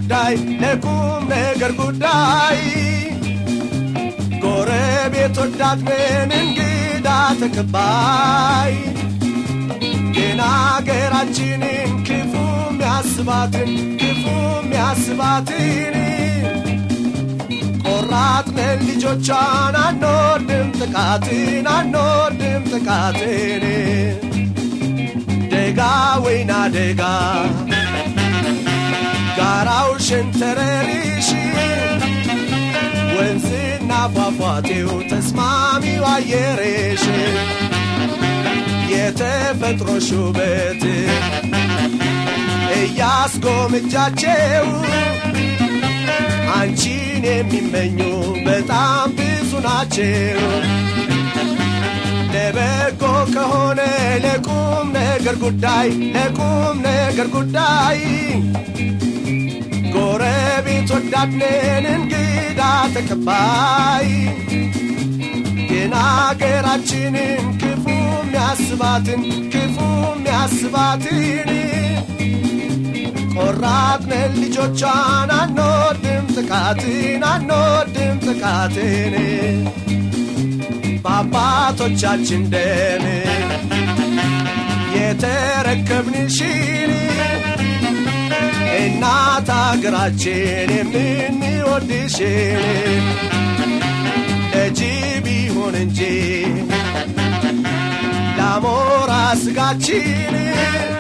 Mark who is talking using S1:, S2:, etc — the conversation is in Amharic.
S1: ጉዳይ ለቁም ነገር ጉዳይ ጎረቤት ወዳድ ነን እንግዳ ተቀባይ ግን አገራችንን ክፉ ሚያስባትን ክፉ ሚያስባትን ቆራጥነን ልጆቿን አንወድም ጥቃትን አንወድም ጥቃትን ደጋ ወይና ደጋ ጋራው ሸንተረሪሽ ወንዝና ፏፏቴው ተስማሚው አየሬሽ የተፈጥሮ ሹበት እያስጎምጃቸው አንቺን የሚመኙ በጣም ብዙ ናቸው። ለበጎ ከሆነ ለቁም ነገር ጉዳይ ለቁም ነገር ጉዳይ ጎረቤት ወዳድነን እንግዳ ተቀባይ ግን አገራችንን ክፉ ሚያስባትን ክፉ ሚያስባትን ቆራጥነን ልጆቿን አንወድም ጥቃትን አንወድም ጥቃትን በአባቶቻችን ደም የተረከብንሽን እናት አገራችን የምንወድሽን ለጅብ ይሁን እንጂ ለአሞራ ስጋችን